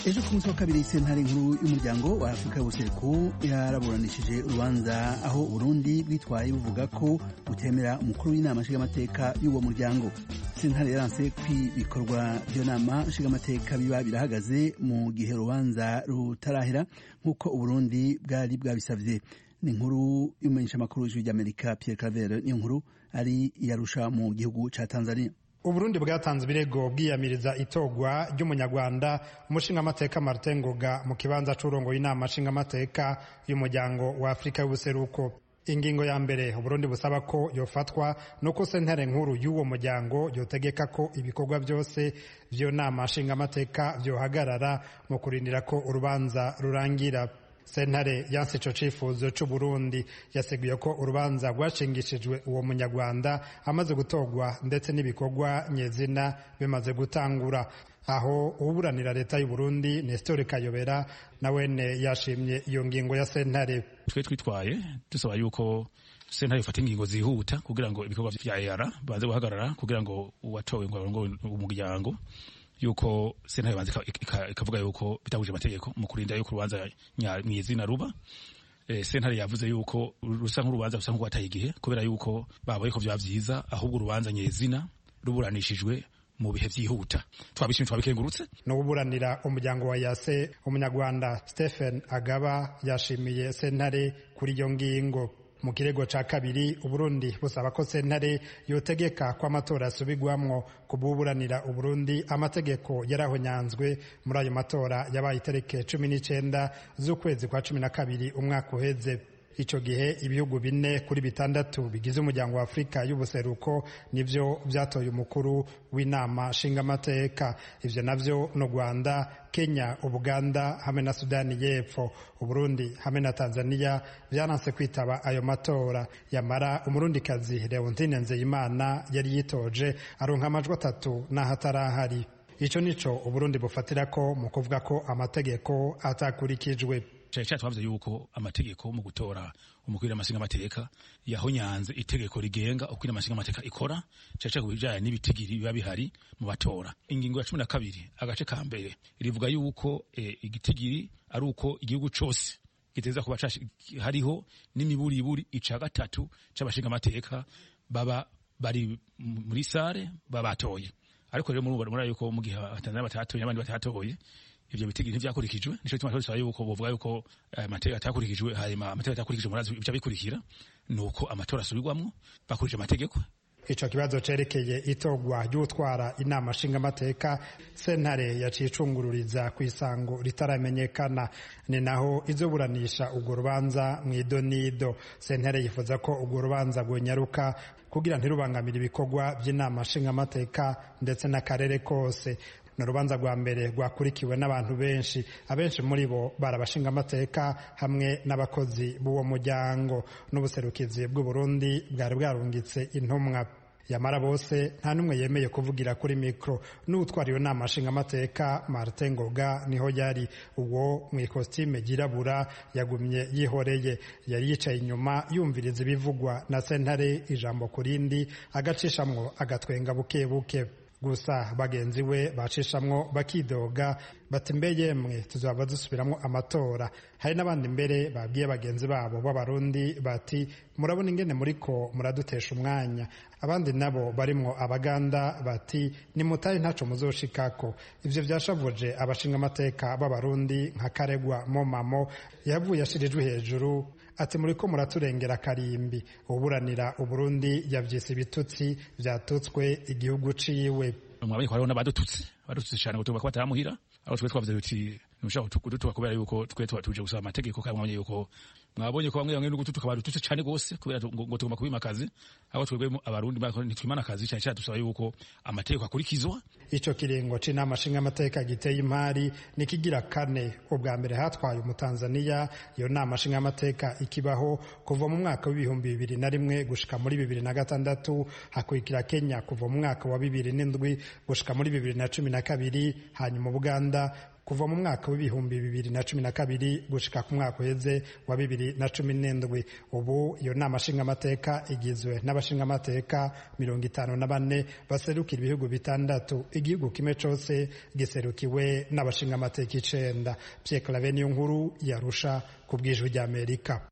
ejo ku munsi wa kabiri sentare nkuru y'umuryango wa afurika y'ubuseruko yaraburanishije urubanza aho uburundi bwitwaye buvuga ko butemera umukuru w'inama nshingamateka y'uwo muryango sentare yaranse ko ibikorwa by'iyo nama nshingamateka biba birahagaze mu gihe urubanza rutarahera nk'uko uburundi bwari bwabisavye ni inkuru y'umumenyeshamakuru w'ijwi ry'amerika pierre claver niyo nkuru ari iyarusha mu gihugu ca tanzania uburundi bwatanze ibirego bwiyamiriza itogwa ry'umunyarwanda umushingamateka martin ngoga mu kibanza c'urongoye inama nshingamateka y'umuryango wa afurika y'ubuseruko ingingo ya mbere uburundi busaba ko yofatwa nuko sentare nkuru y'uwo muryango yotegeka ko ibikorwa byose vy'iyo nama nshingamateka vyohagarara mu kurindira ko urubanza rurangira sentare yanse ico cifuzo c'uburundi yaseguye ko urubanza rwashingishijwe uwo munyarwanda amaze gutorwa ndetse n'ibikorwa nyezina bimaze gutangura aho uburanira leta y'uburundi nesitore kayobera nawene yashimye iyo ngingo ya sentare twe twitwaye dusaba yuko sentare ifata ingingo zihuta kugira ngo ibikorwa vya EAR banze guhagarara kugira ngo uwatowe ngo arongoye umuryango yuko sentare banze ikavuga yuko bitahuje amategeko mu kurinda yuko urubanza mw'izina ruba e, sentare yavuze yuko rusa nk'urubanza rusa nk'urwataye igihe kubera yuko babaye ko vyaba vyiza ahubwo urubanza nyezina ruburanishijwe mu bihe vyihuta twabishimye twabikengurutse no guburanira umuryango wa yase umunyarwanda Stephen Agaba yashimiye sentare kuri iyo ngingo mu kirego ca kabiri uburundi busaba ko sentare yotegeka ko amatora asubigwamwo kububuranira uburundi amategeko yarahonyanzwe muri ayo matora yabaye itariki cumi n'icenda z'ukwezi kwa cumi na kabiri umwaka uheze ico gihe ibihugu bine kuri bitandatu bigize umuryango wa afurika y'ubuseruko nivyo vyatoye umukuru w'inama nshingamateka ivyo navyo no rwanda kenya ubuganda hamwe na sudani y'epfo uburundi hamwe na tanzania vyananse kwitaba ayo matora yamara umurundikazi leontine nzeyimana yari yitoje aronka amajwi atatu n'aho atarahari ico nico uburundi bufatirako mu kuvuga ko amategeko atakurikijwe cyane cyane twavuze yuko amategeko mu gutora umukuru w'amashinga amateka yahonyanze itegeko rigenga uko amashinga amateka ikora cyane cyane ku bijyanye n'ibitigiri biba bihari mu batora ingingo ya cumi na kabiri agace ka mbere rivuga yuko e, igitigiri ari uko igihugu cyose giteza kuba hariho n'imiburiburi ica gatatu c'abashinga amateka baba bari muri sare baba batoye ariko rero murabona yuko mu gihe abatanzania batatoye n'abandi batatoye ivyo bitigiri ntivyakurikijwe nico gituma twasaba yuko bovuga yuko amategeko atakurikijwe hanyuma amategeko atakurikijwe murazi ibica bikurikira nuko amatora asubirwamwo bakurikije amategeko ico kibazo cerekeye itogwa ry'utwara inama nshingamateka sentare yaciye icungururiza ku isango ritaramenyekana ni naho izoburanisha urwo rubanza mw'idonido sentare yifuza ko urwo rubanza rwonyaruka kugira ntirubangamire ibikorwa by'inama nshingamateka ndetse n'akarere kose ni urubanza rwa mbere rwakurikiwe n'abantu benshi abenshi muri bo bari abashingamateka hamwe n'abakozi b'uwo muryango n'ubuserukizi bw'uburundi bwari bwarungitse intumwa yamara bose nta n'umwe yemeye kuvugira kuri mikoro n'utwara iyo nama nshingamateka martin ngoga niho yari uwo mu ikositime ryirabura yagumye yihoreye yari yicaye inyuma yumviriza ibivugwa na sentare ijambo ku rindi agacishamwo agatwenga buke buke gusa bagenzi we bacishamwo bakidoga bati mbe yemwe tuzaba dusubiramo amatora hari n'abandi mbere babwiye bagenzi babo b'abarundi bati murabona ingene muriko muradutesha umwanya abandi nabo barimwo abaganda bati nimutaye ntaco muzoshikako ivyo vyashavuje abashingamateka b'abarundi nka karegwa momamo yavuye ashirijwe hejuru ati muriko muraturengera karimbi uburanira uburundi yavyise ibitutsi vyatutswe igihugu ciwe mwabonye ko hariho n'abadututse badututse cyane ngo tugomba kuba batamuhira aho twe twavuze tuti ntushaka kudutuka kubera yuko twe tuba tuje gusaba amategeko kandi mwabonye yuko mwabonye ko bamwe bamwe n'ugututuka badututse cyane gose kubera ngo tugomba kubimakazi aho twebwe abarundi ntitwimana akazi cyane cyane dusaba yuko amategeko akurikizwa ico kiringo c'inama nshingamateka giteye imari nikigira kane ubwa mbere hatwaye umutanzaniya iyo nama nshingamateka ikibaho kuva mu mwaka w'ibihumbi bibiri na rimwe gushika muri bibiri na gatandatu hakurikira kenya kuva mu mwaka wa bibiri n'indwi gushika muri bibiri na cumi na kabiri hanyuma uganda kuva mu mwaka w'ibihumbi bibiri na cumi na kabiri gushika ku mwaka uheze wa bibiri na cumi n'indwi ubu iyo nama nshingamateka igizwe n'abashingamateka mirongo itanu na bane baserukira ibihugu bitandatu igihugu kimwe cose giserukiwe n'abashingamateka icenda Pierre Claver niyo nkuru yarusha ku bw'ijwi ry'Amerika